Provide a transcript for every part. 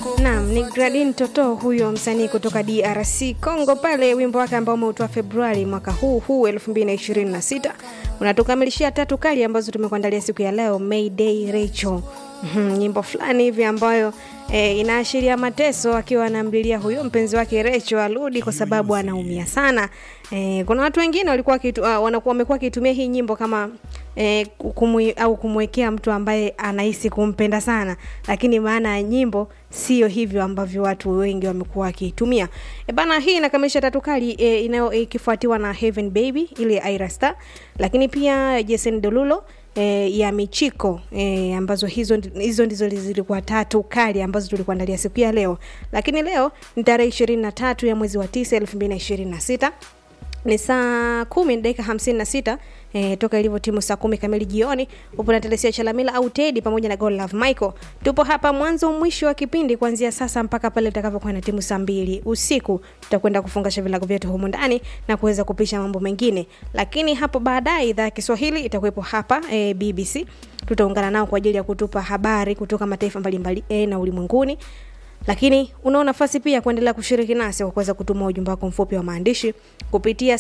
Naam, ni Gradin Toto huyo msanii kutoka DRC Congo pale, wimbo wake ambao umeutoa Februari mwaka huu huu 2026 unatukamilishia tatu kali ambazo tumekuandalia siku ya leo, Mayday Rachel. Mhm, nyimbo fulani hivi ambayo e, inaashiria mateso, akiwa anamlilia huyo mpenzi wake Rachel arudi kwa sababu anaumia sana. E, kuna watu wengine walikuwa kitu, uh, wanakuwa wamekuwa wakitumia hii nyimbo kama e, kumwi, au kumwekea mtu ambaye anahisi kumpenda sana, lakini maana ya nyimbo sio hivyo ambavyo watu wengi wamekuwa wakiitumia. E bana, hii inakamilisha tatu kali e, inayo ikifuatiwa na Heaven Baby ile Ira Star, lakini pia Jason Derulo e, ya Michiko e, ambazo hizo hizo ndizo zilikuwa tatu kali ambazo tulikuandalia siku ya leo, lakini leo ni tarehe ishirini na tatu ya mwezi wa tisa elfu mbili na ishirini na sita ni saa kumi na dakika hamsini na sita e, toka ilivyo timu saa kumi kamili jioni. Upo na Telesia Chalamila au Tedi pamoja na God Love Michael. Tupo hapa mwanzo mwisho wa kipindi kuanzia sasa mpaka pale itakavyokuwa na timu saa mbili usiku. Tutakwenda kufungasha vilago vyetu humu ndani na kuweza kupisha mambo mengine, lakini hapo baadaye idhaa ya Kiswahili itakuwepo hapa e, BBC. Tutaungana nao kwa ajili ya kutupa habari kutoka mataifa mbalimbali e, na ulimwenguni lakini unao nafasi pia kuendelea kushiriki nasi kwa kuweza kutuma ujumbe wako mfupi wa maandishi kupitia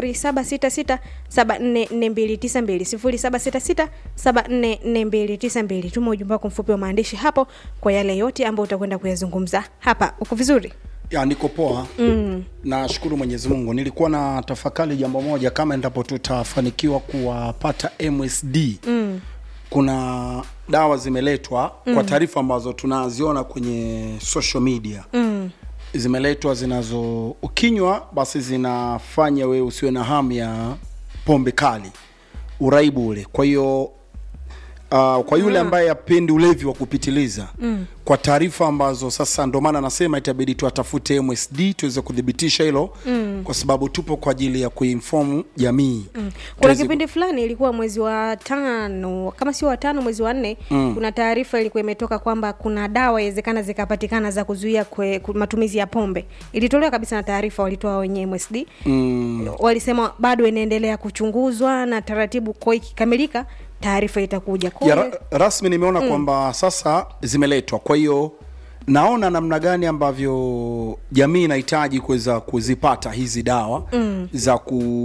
0766744292 0766744292. Tuma ujumbe wako mfupi wa maandishi hapo kwa yale yote ambayo utakwenda kuyazungumza hapa. Uko vizuri? ya niko poa mm. nashukuru mwenyezi mungu nilikuwa na tafakari jambo moja kama endapo tutafanikiwa kuwapata msd mm. kuna dawa zimeletwa mm. kwa taarifa ambazo tunaziona kwenye social media mm. zimeletwa zinazo ukinywa basi zinafanya wewe usiwe na hamu ya pombe kali uraibu ule kwa hiyo Uh, kwa yule ambaye apendi ulevi wa kupitiliza mm. kwa taarifa ambazo sasa ndo maana nasema itabidi tuatafute MSD tuweze kuthibitisha hilo mm. kwa sababu tupo kwa ajili ya kuinform jamii mm. Kuna kipindi fulani ilikuwa mwezi wa tano kama sio wa tano, mwezi wa nne mm. kuna taarifa ilikuwa imetoka kwamba kuna dawa inawezekana zikapatikana za kuzuia kwe, ku- matumizi ya pombe. Ilitolewa kabisa na taarifa walitoa wenye MSD mm. walisema bado inaendelea kuchunguzwa na taratibu, kwa ikikamilika taarifa itakuja. Kwa ya hiyo- ra, rasmi nimeona mm. kwamba sasa zimeletwa kwa hiyo naona namna gani ambavyo jamii inahitaji kuweza kuzipata hizi dawa mm. za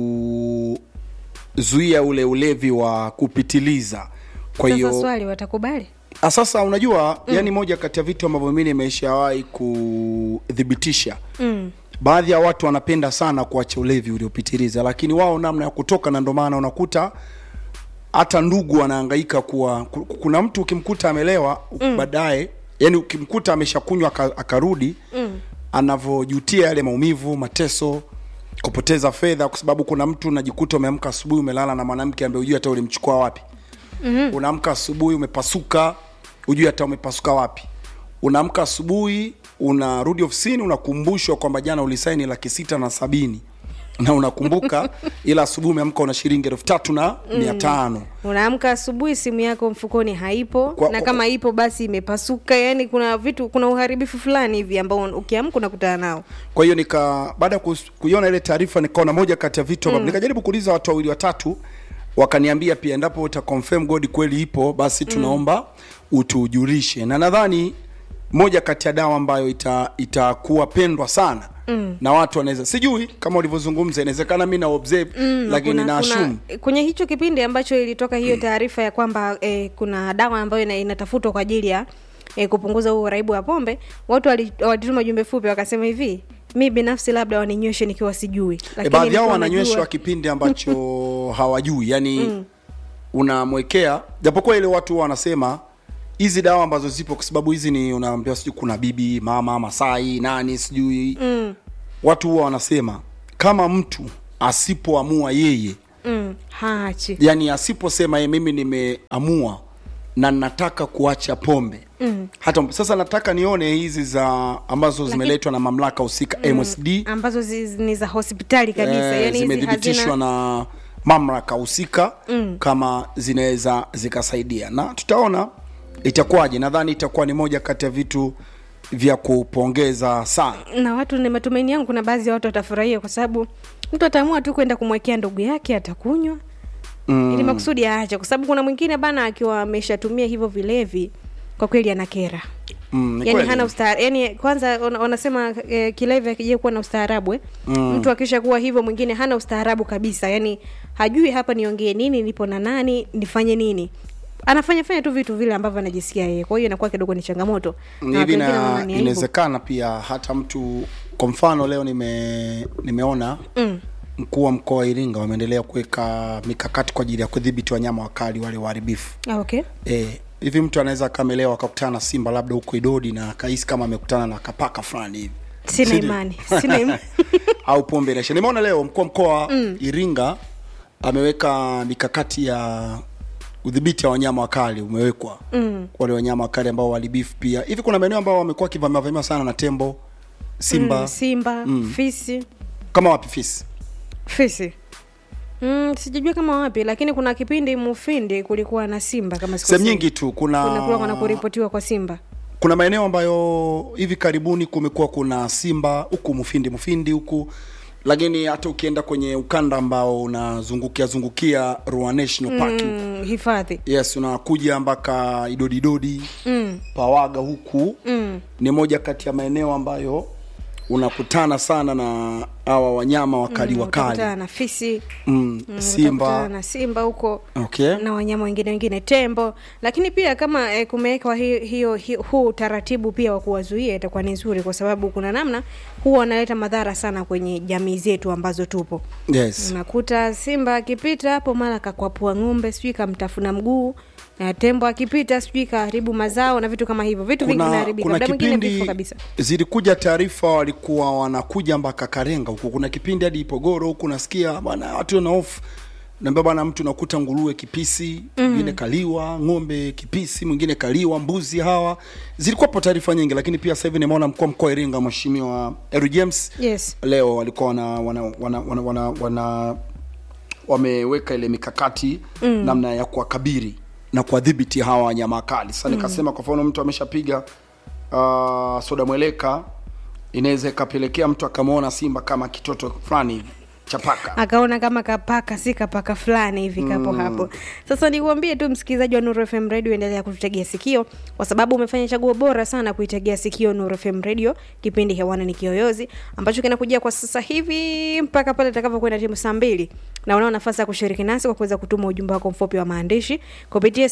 kuzuia ule ulevi wa kupitiliza kwa Sasa hiyo swali watakubali? Ah, sasa unajua mm. yani moja kati ya vitu ambavyo mimi nimeshawahi kuthibitisha mm. baadhi ya watu wanapenda sana kuacha ulevi uliopitiliza lakini wao namna ya kutoka na ndo maana unakuta hata ndugu wanahangaika kuwa ku- kuna mtu ukimkuta amelewa mm. baadaye yani ukimkuta ameshakunywa aka- akarudi mm. anavyojutia yale maumivu mateso kupoteza fedha kwa sababu kuna mtu unajikuta umeamka asubuhi umelala na mwanamke ambaye hujui hata ulimchukua wapi mm-hmm. unaamka asubuhi umepasuka hujui hata umepasuka wapi unaamka asubuhi unarudi ofisini unakumbushwa kwamba jana ulisaini laki sita na sabini na unakumbuka ila asubuhi umeamka una shilingi elfu tatu na mia tano unaamka asubuhi simu yako mfukoni haipo Kwa- na kama ipo basi imepasuka yani kuna vitu kuna uharibifu fulani hivi ambao ukiamka unakutana nao kwa hiyo nika baada ya kus- kuiona ile taarifa nikaona moja kati ya vitu ambavyo nikajaribu kuuliza watu wawili watatu wakaniambia pia endapo uta confirm god kweli ipo basi tunaomba utujulishe na nadhani moja kati ya dawa ambayo ita itakuwa pendwa sana mm. na watu wanaweza sijui kama ulivyozungumza inawezekana mi na observe mm, lakini kuna, na assume kuna, kwenye hicho kipindi ambacho ilitoka hiyo taarifa ya kwamba eh, kuna dawa ambayo ina, inatafutwa kwa ajili ya eh, kupunguza huo uraibu wa pombe watu wali- walituma jumbe fupi wakasema hivi mi binafsi labda waninyweshe nikiwa sijui e, Lakini baadhi yao nikiwa wananyweshwa najua- kipindi ambacho hawajui yani mm. unamwekea japokuwa ile watu huwa wanasema hizi dawa ambazo zipo kwa sababu hizi ni unaambiwa sijui kuna bibi mama masai nani sijui mm. watu huwa wanasema kama mtu asipoamua yeye mm, haachi yani asiposema yeye mimi nimeamua na nataka kuacha pombe mm. hata sasa nataka nione hizi za ambazo zimeletwa na mamlaka husika mm. msd ambazo zi, ni za hospitali kabisa eh, yani hizi zimethibitishwa hazina na mamlaka husika mm. kama zinaweza zikasaidia na tutaona itakuwaje nadhani itakuwa ni moja kati ya vitu vya kupongeza sana na watu ni matumaini yangu kuna baadhi ya watu watafurahia kwa sababu mtu ataamua tu kwenda kumwekea ndugu yake atakunywa mm. ili makusudi aache kwa sababu kuna mwingine bana akiwa ameshatumia hivyo vilevi kwa kweli anakera Mm, ni yani kweli. hana ustaarabu yani kwanza wana- wanasema eh, kilevi akija kuwa na ustaarabu eh? mm. mtu akisha kuwa hivyo mwingine hana ustaarabu kabisa yani hajui hapa niongee nini nipo na nani nifanye nini anafanya fanya tu vitu vile ambavyo anajisikia yeye kwa hiyo inakuwa kidogo ni changamoto Na watu hivi wengine wanaona na ni aibu. inawezekana pia hata mtu kwa mfano leo nime nimeona Mm. mkuu wa mkoa wa Iringa wameendelea kuweka mikakati kwa ajili ya kudhibiti wanyama wakali wale waharibifu Ah, okay eh hivi mtu anaweza akamelewa akakutana na simba labda huko Idodi na akahisi kama amekutana na kapaka fulani hivi sina Sidi- imani sina imani au pombe inaisha. Nimeona leo mkuu wa mkoa mm. Iringa ameweka mikakati ya udhibiti wa wanyama wakali umewekwa mm. wale wanyama wakali ambao waharibifu pia. Hivi kuna maeneo ambao wamekuwa wakivamiwa vamiwa sana na tembo, simba mm, simba Mm. fisi kama wapi fisi fisi mm, sijajua kama wapi lakini kuna kipindi mufindi kulikuwa na simba kama sikosei. sehemu nyingi tu kuna kunakuwa kuna kuripotiwa kwa simba kuna maeneo ambayo hivi karibuni kumekuwa kuna simba huku mufindi mufindi huku lakini hata ukienda kwenye ukanda ambao unazungukia zungukia Ruaha National Park huku. mm, hifadhi yes unakuja mpaka idodidodi mm, pawaga huku mm. ni moja kati ya maeneo ambayo unakutana sana na hawa wanyama wakali Mm, wakali utakutana na fisi mm, mm, utakutana simba na simba huko okay na wanyama wengine wengine tembo lakini pia kama eh, kumewekwa hi- hiyo hi, huu utaratibu pia wa kuwazuia itakuwa ni nzuri kwa sababu kuna namna huwa wanaleta madhara sana kwenye jamii zetu ambazo tupo yes unakuta simba akipita hapo mara kakwapua ng'ombe sijui kamtafuna mguu na tembo akipita sijui kaharibu mazao na vitu kama hivyo vitu vingi kuna, vinaharibika kuna muda mwingine vifo kipindi kabisa zilikuja taarifa walikuwa wanakuja mpaka Karenga huku. Kuna kipindi hadi Ipogoro huku nasikia bwana watu wana hofu naambia bwana, mtu nakuta nguruwe kipisi, mwingine kaliwa, ng'ombe kipisi, mwingine kaliwa, mbuzi hawa. Zilikuwapo taarifa nyingi, lakini pia sasa hivi nimeona mkuu wa mkoa wa Iringa Mheshimiwa Eru James yes leo walikuwa wana, wana, wana, wana, wana, wana wameweka ile mikakati mm. namna ya kuwakabiri na kuwadhibiti hawa wanyama wakali sasa nikasema kwa mfano mtu ameshapiga uh, soda mweleka inaweza ikapelekea mtu akamwona simba kama kitoto fulani hivi cha paka akaona kama kapaka si kapaka fulani hivi kapo hapo sasa nikuambie tu msikilizaji wa nuru fm radio endelea kututegea sikio kwa sababu umefanya chaguo bora sana kuitegea sikio nuru fm radio kipindi hewani ni kiyoyozi ambacho kinakujia kwa sasa hivi mpaka pale itakavyokwenda timu saa mbili na unao nafasi ya kushiriki nasi kwa kuweza kutuma ujumbe wako mfupi wa maandishi kupitia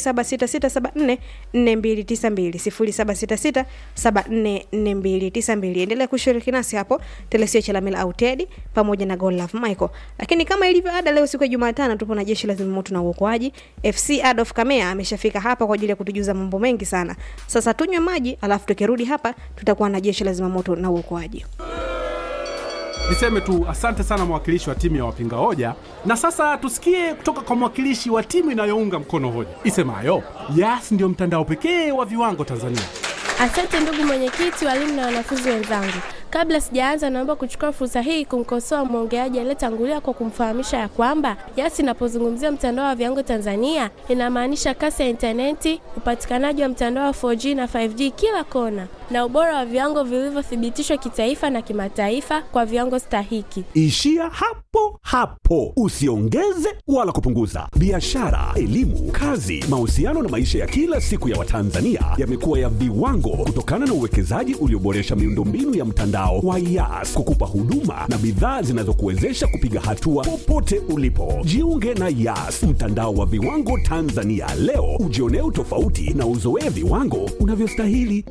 0766744292 0766744292 endelea kushiriki nasi hapo telesio chalamila au tedi pamoja na Gol Love Michael. Lakini kama ilivyo ada, leo siku ya Jumatano tupo na jeshi la zimamoto na uokoaji. FC Adolf Kamea ameshafika hapa kwa ajili ya kutujuza mambo mengi sana. Sasa tunywe maji, alafu tukirudi hapa tutakuwa na jeshi la zimamoto na uokoaji. Niseme tu asante sana mwakilishi wa timu ya wapinga hoja, na sasa tusikie kutoka kwa mwakilishi wa timu inayounga mkono hoja isemayo Yas ndio mtandao pekee wa viwango Tanzania. Asante ndugu mwenyekiti, walimu na wanafunzi wenzangu. Kabla sijaanza, naomba kuchukua fursa hii kumkosoa mwongeaji aliyetangulia kwa kumfahamisha ya kwamba Yas inapozungumzia mtandao wa viwango Tanzania inamaanisha kasi ya intaneti, upatikanaji wa mtandao wa 4G na 5G kila kona, na ubora wa viwango vilivyothibitishwa kitaifa na kimataifa kwa viwango stahiki. Ishia hapo hapo, usiongeze wala kupunguza. Biashara, elimu, kazi, mahusiano na maisha ya kila siku ya Watanzania yamekuwa ya viwango kutokana na uwekezaji ulioboresha miundombinu ya mtandao wa Yas kukupa huduma na bidhaa zinazokuwezesha kupiga hatua popote ulipo. Jiunge na Yas, mtandao wa viwango Tanzania leo, ujionee utofauti na uzoee viwango unavyostahili.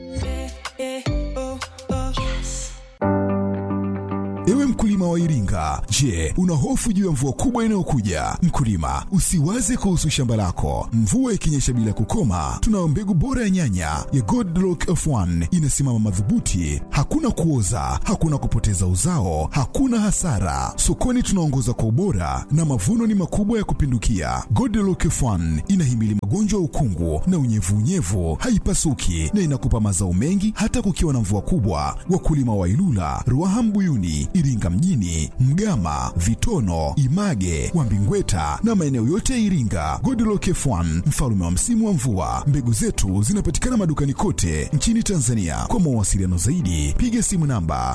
Ewe mkulima wa Iringa, je, una hofu juu ya mvua kubwa inayokuja? Mkulima, usiwaze kuhusu shamba lako. Mvua ikinyesha bila kukoma, tunayo mbegu bora ya nyanya ya Godlock F1 inasimama madhubuti, hakuna kuoza, hakuna kupoteza uzao, hakuna hasara. Sokoni tunaongoza kwa ubora na mavuno ni makubwa ya kupindukia. Godlock F1 inahimili magonjwa ya ukungu na unyevunyevu, haipasuki na inakupa mazao mengi hata kukiwa na mvua kubwa. Wakulima wa Ilula, Ruaha Mbuyuni, Iringa mjini, Mgama, Vitono, Image, Wambingweta na maeneo yote ya Iringa. Godlock F1 mfalme wa msimu wa mvua. Mbegu zetu zinapatikana madukani kote nchini Tanzania. Kwa mawasiliano zaidi, piga simu namba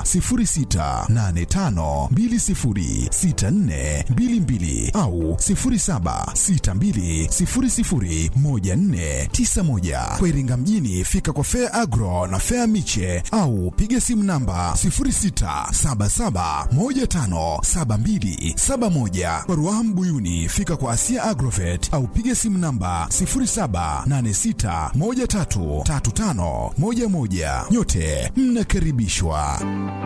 0685206422 au 0762001491. Kwa Iringa mjini, fika kwa Fair Agro na Fair Miche au piga simu namba 0677157271. Kwa Ruaha Mbuyuni, fika kwa Asia Agrovet au piga simu namba 0786133511. Nyote mnakaribishwa.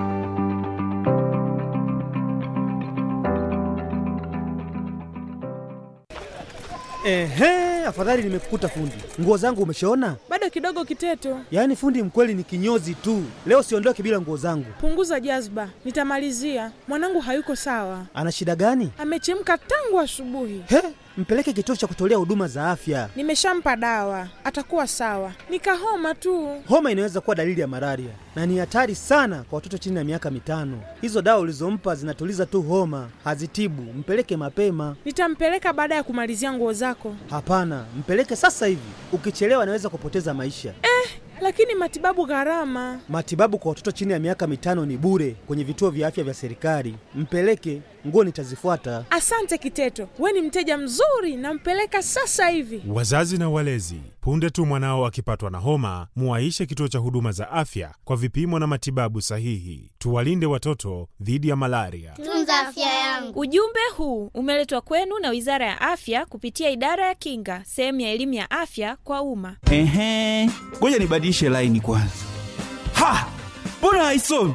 Ehe, afadhali nimekukuta fundi. Nguo zangu umeshaona? Bado kidogo Kiteto, Yaani fundi mkweli ni kinyozi tu. Leo siondoke bila nguo zangu. punguza jazba, nitamalizia. Mwanangu hayuko sawa, Ana shida gani? amechemka tangu asubuhi. He, mpeleke kituo cha kutolea huduma za afya. Nimeshampa dawa, atakuwa sawa. Nikahoma tu. Homa inaweza kuwa dalili ya malaria na ni hatari sana kwa watoto chini ya miaka mitano. Hizo dawa ulizompa zinatuliza tu homa, hazitibu. Mpeleke mapema. Nitampeleka baada ya kumalizia nguo zako. Hapana, mpeleke sasa hivi. Ukichelewa anaweza kupoteza maisha. Lakini matibabu gharama. Matibabu kwa watoto chini ya miaka mitano ni bure kwenye vituo vya afya vya serikali. Mpeleke, nguo nitazifuata. Asante Kiteto, we ni mteja mzuri, nampeleka sasa hivi. Wazazi na walezi, punde tu mwanao akipatwa na homa, muwaishe kituo cha huduma za afya kwa vipimo na matibabu sahihi. Tuwalinde watoto dhidi ya malaria. Tunza afya yangu. Ujumbe huu umeletwa kwenu na Wizara ya Afya kupitia Idara ya Kinga, sehemu ya elimu ya afya kwa umma. Ehe, ngoja nibadilishe laini kwanza. Ha, mbona haisomi?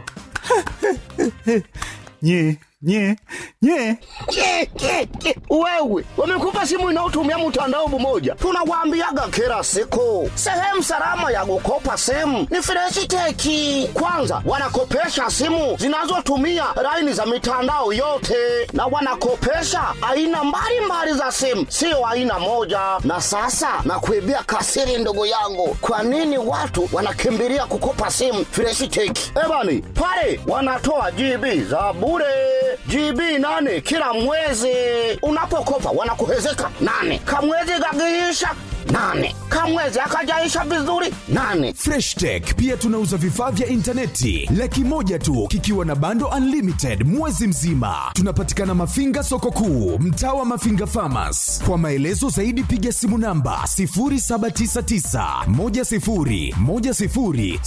nye nye nye Ke, ke, ke. Wewe wamekupa simu inayotumia mtandao mmoja, tunawaambiaga kila siku, sehemu salama ya kukopa simu ni Freshiteki. Kwanza wanakopesha simu zinazotumia laini za mitandao yote, na wanakopesha aina mbalimbali za simu, sio aina moja. Na sasa nakuibia kasiri, ndugu yangu, kwa nini watu wanakimbilia kukopa simu Freshiteki? Ebani pale wanatoa GB za bure GB nane kila mwezi. Unapokopa wanakuhezeka nane, kamwezi kagiisha nane, kamwezi akajaisha vizuri nane. Freshtech pia tunauza vifaa vya intaneti laki moja tu kikiwa na bando unlimited mwezi mzima. Tunapatikana Mafinga soko kuu, mtaa wa Mafinga Farmers. Kwa maelezo zaidi piga simu namba 0799 10 10 00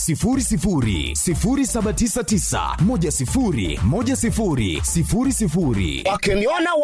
0799 10 10 00. Wakiniona